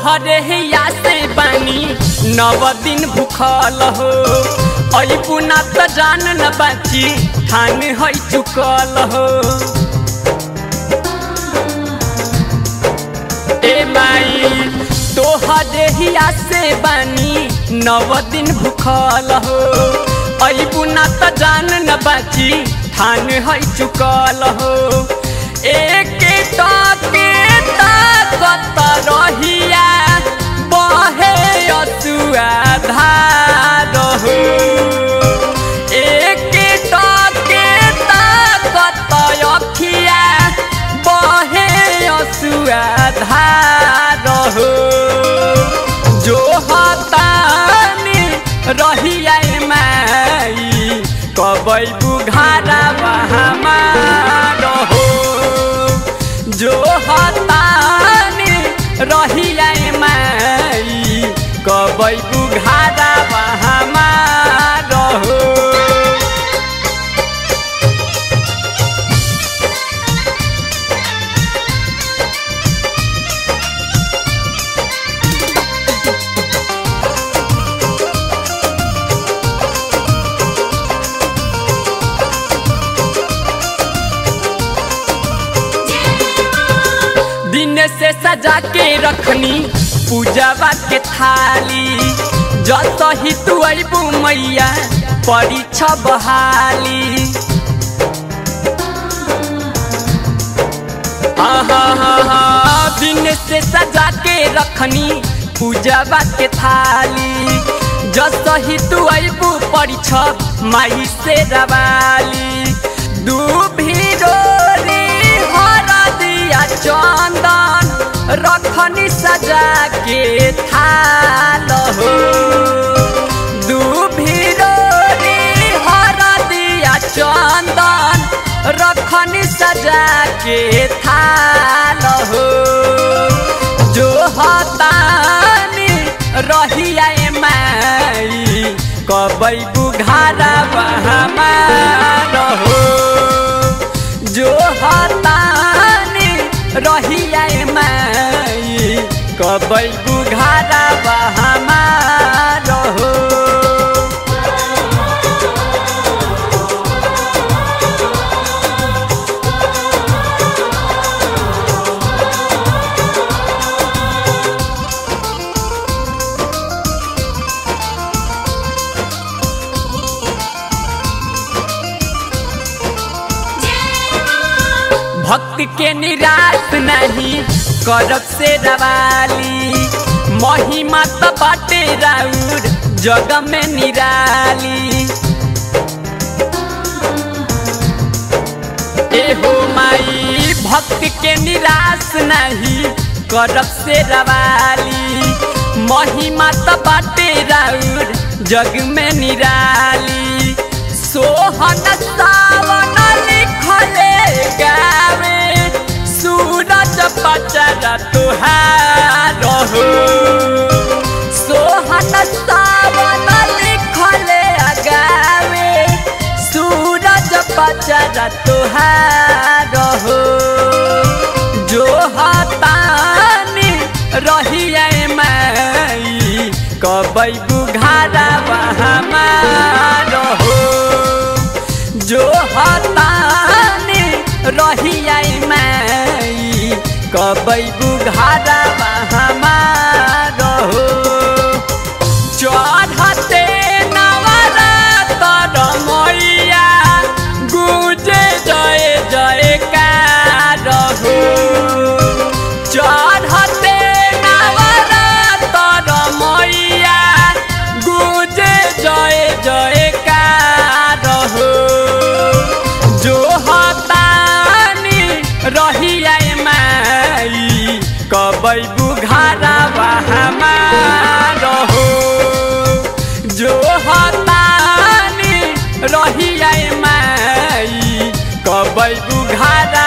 तोहरे हिया से बानी नव दिन भूखल हो अबू ना त जान न बाची ठान है चुकल हो ए माई तोहरे हिया से बानी नव दिन भूखल हो अबू ना त जान न बाची ठान है चुकल हो एक टाके ताकत रहिया बहे असुआ धार हो एक टाके ताकत अखिया बहे असुआ धार हो जो हतानी रहिया माई कबै बुघारा बहामार हो जो हतानी रहिया माई कबै बुघारा बहामार हो दिन से सजा के रखनी पूजावा के थाली जत ही तू अबू मैया परीक्षा बहाली आहा, दिन से सजा के रखनी पूजावा के थाली जस ही तू अबू परीक्षा माई से रवाली दू भीरोरी हरा दिया चंदन रखनी सजा के थाल हो दू भीरोरी हरा दिया चंदन रखनी सजा के थाल हो जो हतानी रहिया माई कबै बुघारा बहमार हो जो हतानी रहिया माई कबै बुघारा बहमार हो भक्त के निराश नहीं करब से रवाली महिमा तो बाटे राउर जग में निराली एहो माई भक्त के निराश नहीं करब से रवाली महिमा तो बाटे राउर जग में निराली सोहन सावन लिखले गावे सूरज पचर तुहार हो सोहन सावन लिखले गावे सूरज पचर तुहार हो जो हतानी रहिया माई कबै बुघारा बहमार हो जो हतानी रहिया माई कबै बुघारा बहमार हो चढ़ते नवरातर मैया गुजे जय जयकार हो चढ़ते नवरातर मैया गुजे जय जयकार हो जो हतानी रहिया माई कबै बुघारा बहमार हो जो हतानी रहिया माई कबै बुघारा